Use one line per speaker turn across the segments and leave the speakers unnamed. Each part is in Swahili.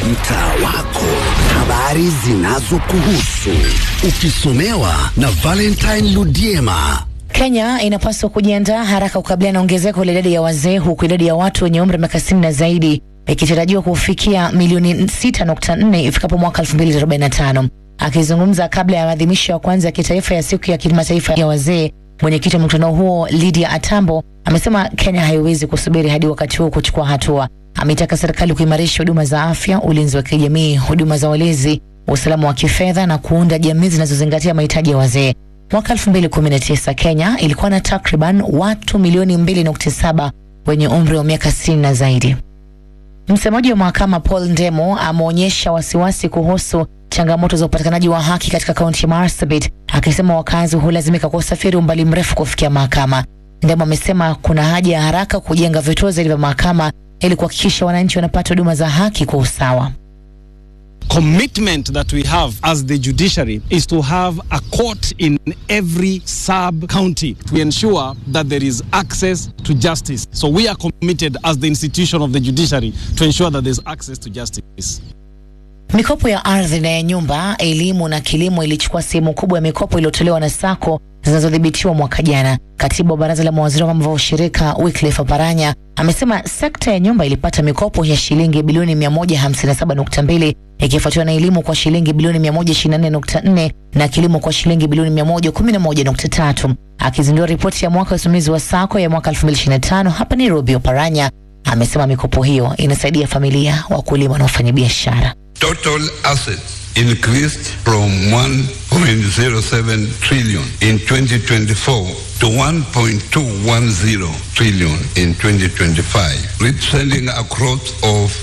mtaa wako, habari zinazokuhusu ukisomewa na Valentine Ludiema.
Kenya inapaswa kujiandaa haraka kukabiliana na ongezeko la idadi ya wazee huku idadi ya watu wenye umri wa miaka 60 na zaidi ikitarajiwa kufikia milioni 6.4 ifikapo mwaka 2045. Akizungumza kabla ya maadhimisho ya kwanza ya kitaifa ya siku ya kimataifa ya wazee, mwenyekiti wa mkutano huo Lydia Atambo amesema Kenya haiwezi kusubiri hadi wakati huo kuchukua hatua. Ameitaka serikali kuimarisha huduma za afya, ulinzi wa kijamii, huduma za walezi, usalama wa kifedha na kuunda jamii zinazozingatia mahitaji ya wazee. Mwaka 2019 Kenya ilikuwa na takriban watu milioni 2.7 wenye umri wa miaka 60 na zaidi. Msemaji wa mahakama Paul Ndemo ameonyesha wasiwasi kuhusu changamoto za upatikanaji wa haki katika kaunti ya Marsabit, akisema wakazi hulazimika kwa usafiri umbali mrefu kufikia mahakama. Ndemo amesema kuna haja ya haraka kujenga vituo zaidi vya mahakama ili kuhakikisha wananchi wanapata huduma za haki kwa usawa.
commitment that we have as the judiciary is to have a court in every sub county to ensure that there is access to justice. So we are committed as the institution of the judiciary to ensure that there's access to justice.
Mikopo ya ardhi na ya nyumba, elimu na kilimo ilichukua sehemu kubwa ya mikopo iliyotolewa na SACCO zinazodhibitiwa mwaka jana. Katibu wa baraza la mawaziri wa mambo ya ushirika Wycliffe Oparanya amesema sekta ya nyumba ilipata mikopo ya shilingi bilioni 157.2 ikifuatiwa na elimu kwa shilingi bilioni 124.4 na kilimo kwa shilingi bilioni 111.3. Akizindua ripoti ya mwaka wa usimamizi wa SACCO ya mwaka 2025 hapa Nairobi, Oparanya amesema mikopo hiyo inasaidia familia, wakulima na wafanyabiashara.
Total assets increased from 1.07 trillion in 2024 to 1.210 trillion in 2025, representing a growth of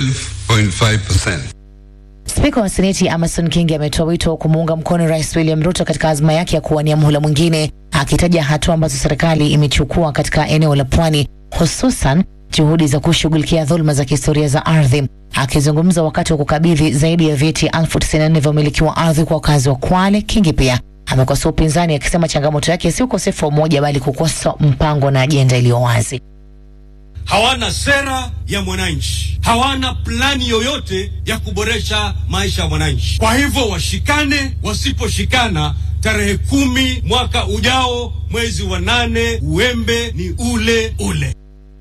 12.5%.
Spika wa Seneti Amason Kingi ametoa wito wa kumuunga mkono Rais William Ruto katika azma yake ya kuwania muhula mwingine, akitaja hatua ambazo serikali imechukua katika eneo la pwani, hususan juhudi za kushughulikia dhuluma za kihistoria za ardhi. Akizungumza wakati wa kukabidhi zaidi ya vyeti elfu tisini na nne vya umiliki wa ardhi kwa wakazi wa Kwale, Kingi pia amekosoa upinzani akisema changamoto yake si ukosefu wa umoja, bali kukosa mpango na ajenda iliyo wazi.
hawana sera ya mwananchi, hawana plani yoyote ya kuboresha maisha ya mwananchi. Kwa hivyo washikane, wasiposhikana tarehe kumi mwaka ujao mwezi wa nane, uembe ni ule ule.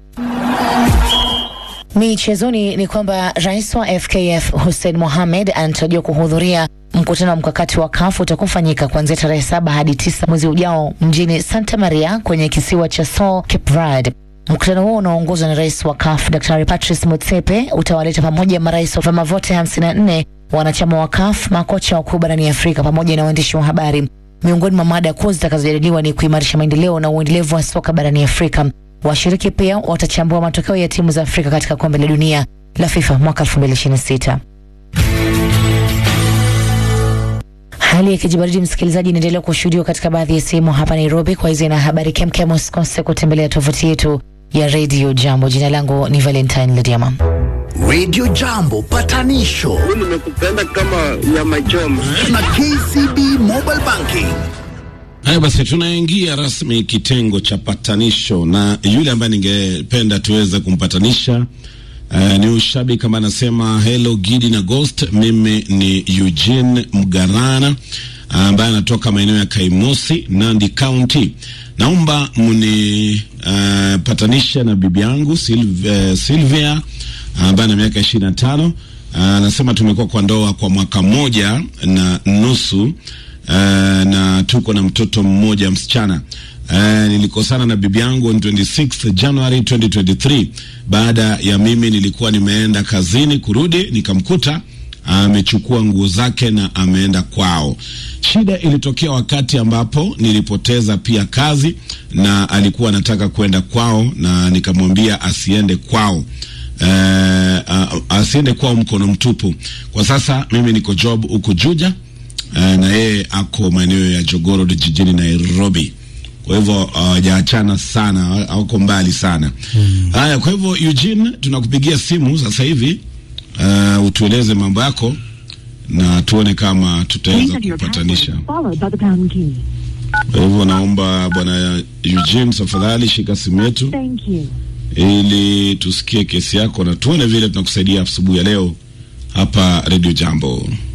Michezoni ni kwamba rais wa FKF Hussein Mohamed anatarajiwa kuhudhuria mkutano wa mkakati wa CAF utakaofanyika kuanzia tarehe saba hadi tisa mwezi ujao mjini Santa Maria kwenye kisiwa cha Sol Cape Verde. Mkutano huo unaoongozwa na rais wa CAF Daktari Patrice Motsepe utawaleta pamoja marais wa vyama vyote 54 wanachama wa CAF, makocha wakuu barani Afrika pamoja na waandishi wa habari. Miongoni mwa mada kuu zitakazojadiliwa ni kuimarisha maendeleo na uendelevu wa soka barani Afrika. Washiriki pia watachambua matokeo ya timu za Afrika katika kombe la dunia la FIFA mwaka 2026. Hali ya kijibaridi, msikilizaji, inaendelea kushuhudiwa katika baadhi ya sehemu hapa Nairobi. Kwa hizi na habari kemkem, usikose kutembelea tovuti yetu ya Radio Jambo. Jina langu ni Valentine Lediama.
Radio Jambo patanisho
nimekupenda kama nyama choma.
na KCB Mobile Banking.
Haya basi, tunaingia rasmi kitengo cha patanisho, na yule ambaye ningependa tuweze kumpatanisha uh, ni ushabiki ambaye anasema hello Gidi na Ghost. Mimi ni Eugene Mgarana ambaye anatoka maeneo ya Kaimosi, Nandi County. Naomba mni uh, patanisha na bibi yangu Silv, uh, Sylvia ambaye ana miaka ishirini na tano. Anasema tumekuwa kwa ndoa kwa mwaka mmoja na nusu Uh, na tuko na mtoto mmoja msichana. Uh, nilikosana na bibi yangu on 26 January 2023 baada ya mimi nilikuwa nimeenda kazini, kurudi nikamkuta amechukua nguo zake na ameenda kwao. Shida ilitokea wakati ambapo nilipoteza pia kazi na alikuwa anataka kwenda kwao, na nikamwambia asiende kwao. Uh, uh, asiende kwao mkono mtupu. Kwa sasa mimi niko job huku Juja uh, na yeye ako maeneo ya Jogoo jijini Nairobi. Kwa hivyo hawajaachana uh, sana, hawako mbali sana. Haya, kwa hivyo Eugene, tunakupigia simu sasa hivi uh, utueleze mambo yako na tuone kama tutaweza kupatanisha. Kwa hivyo naomba bwana Eugene, tafadhali shika simu yetu ili tusikie kesi yako na tuone vile tunakusaidia asubuhi ya leo hapa Radio Jambo.